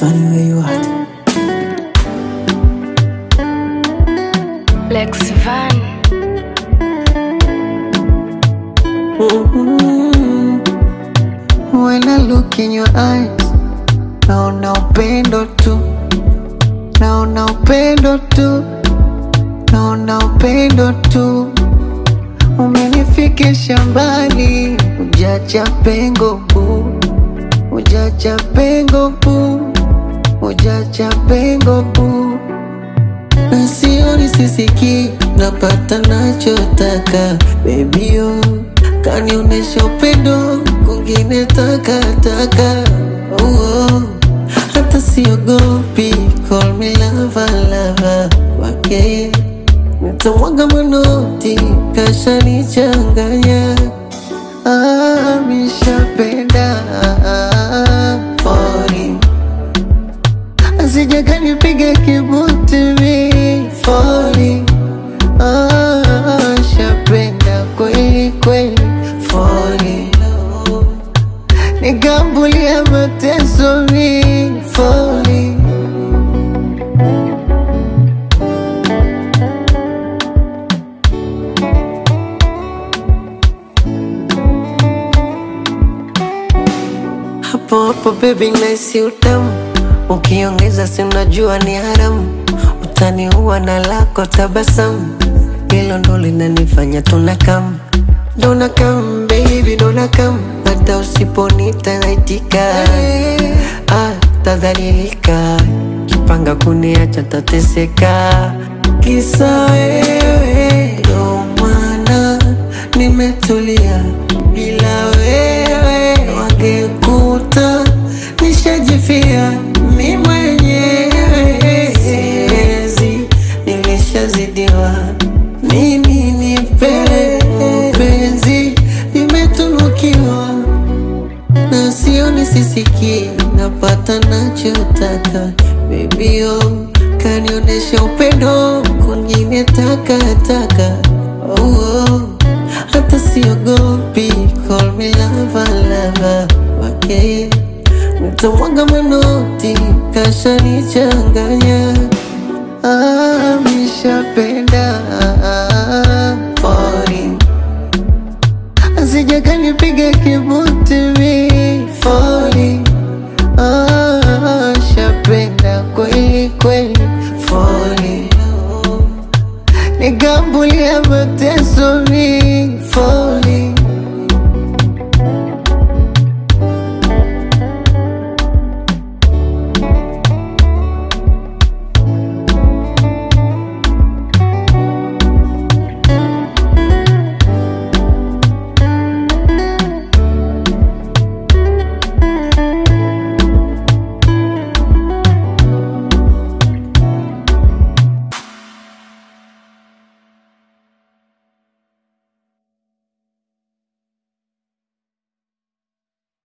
Funny where you at. Lex Van. When I look in your eyes, naona upendo tu, naona upendo tu, naona upendo tu. Umenifikisha mbali, ujacha pengo bu, ujacha pengo bu, ujacha pengo bu. Na sioni sisiki, napata nachotaka baby oh, kanionesha upendo kwingine takataka oh, oh. Hata siogopi, call me lava lava wake nitamwaga manoti, kashanichanganya ah, mishapenda falling Asija kanipiga kibuti mi falling ah, shapenda kweli kweli falling nikambulia mateso mi falling hapo hapo baby naisi utamu ukiongeza si unajua ni haramu utaniua na lako tabasamu hilo ndo linanifanya tunakam dona kam baby dona kam hata usiponita naitika ah, tadhalilika kipanga kuniacha tateseka kisa wewe ndo maana nimetulia bila wewe wangekuta nishajifia mi mwenyewe siwezi nilishazidiwa mimi nipe penzi nimetunukiwa na sioni sisiki napata nachotaka bebio kanionesha upendo kwingine takataka oh, oh. hata siogopi call me lava lava wake nitamwaga manoti kashanichanganya ah, mishapenda falling Asija kanipiga kibuti mi falling ah, shapenda kweli kweli falling nikambulia mateso mi